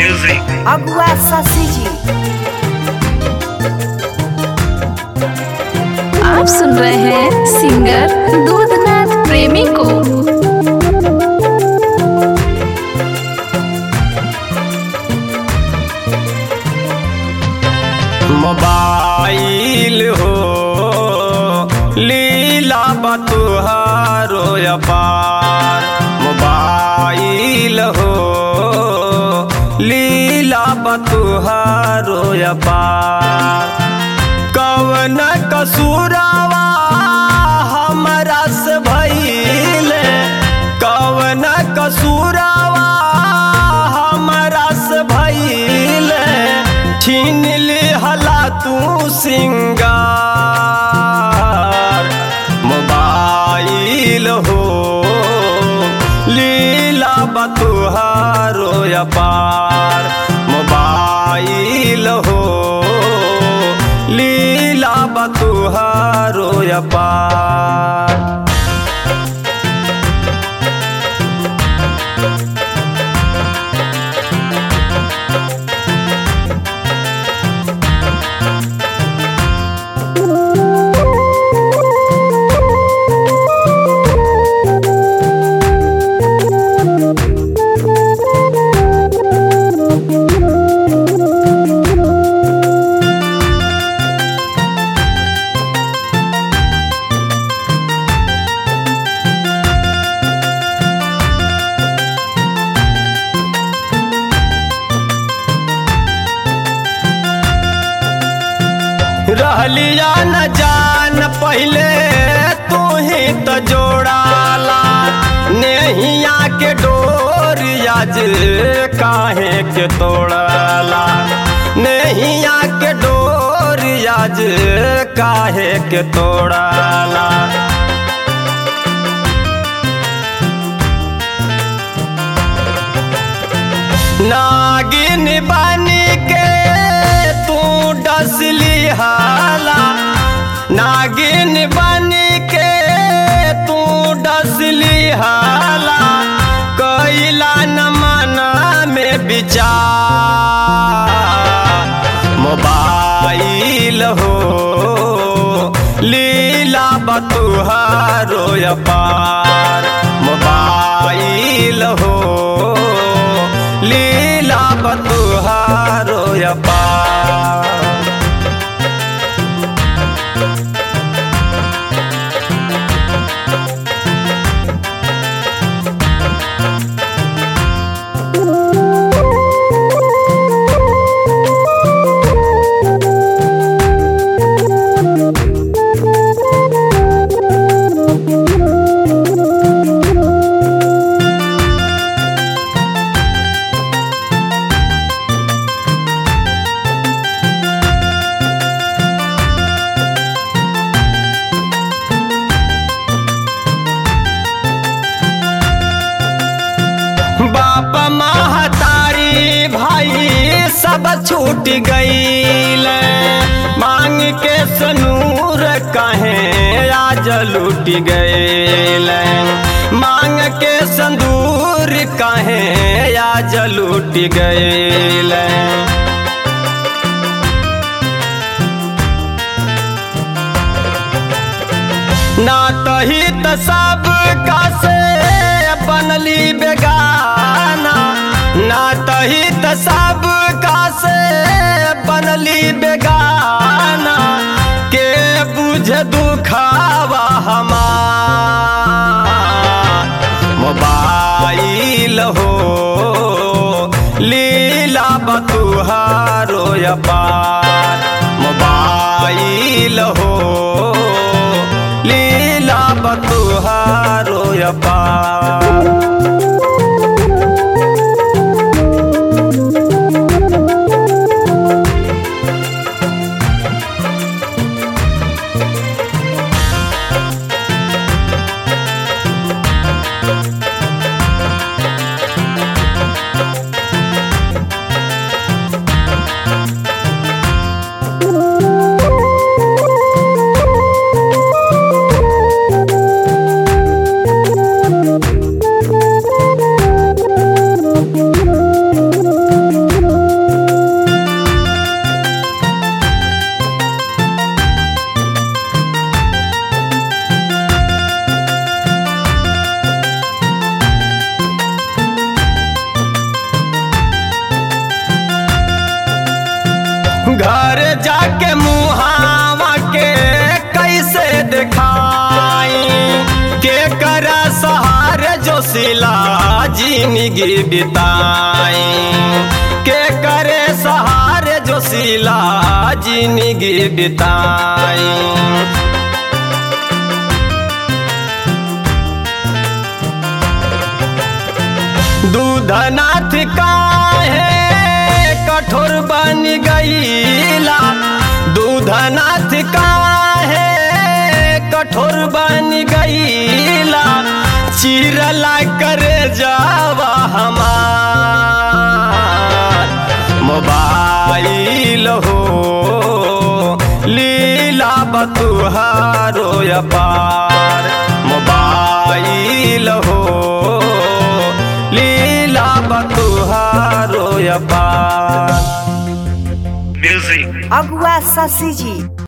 music. अगुआ शशि जी आप सुन रहे हैं सिंगर दूधनाथ प्रेमी को मोबाइल हो लीला बतुहारो अपार मोबाइल हो लीला बतुहारो अपार कवन कसूरावा हमरा से भइले कवन कसूरावा हमरा से भइले छीन लिहला तू सिंगार मोबाइल हो लीला बतुहारो अपार मोबाइल हो लीला बतुहारो अपार रहलिया न जान पहले तू ही तो जोड़ाला नेहिया के डोर आज काहे के तोड़ाला नेहिया के डोर आज काहे के तोड़ाला नागिन बनी के तू डसली हाला नागिन बनी के तू डसली हाला कैला न मना में विचार मोबाइल हो लीला बतुहारो अपार मोबाइल हो लीला बतुहारो अपार बाप महतारी भाई सब छूट गईल मांग के सनूर कहे आज लूट गईल मांग के संदूर कहे आज लूट गईल ना तही त सब का से बनली बेगाना ना तही त सब का से बनली बेगाना के बुझ दुखावा हमार मोबाइल हो लीला बतुहारो अपार मोबाइल हो लीला बतुहारो अपार घर जाके मुहावा के कैसे दिखाई के कर सहारे जो सिला जिंदगी बिताई के करे सहारे जो सिला जिंदगी बिताई दूधनाथ काहे कठोर बन गईला दूधनाथ काहे कठोर बन गईला चिरला करे जावा हमार मोबाइल हो लीला बतुहारो अपार मोबाइल हो लीला बतुहारो अपार Music. अगुआ शशि जी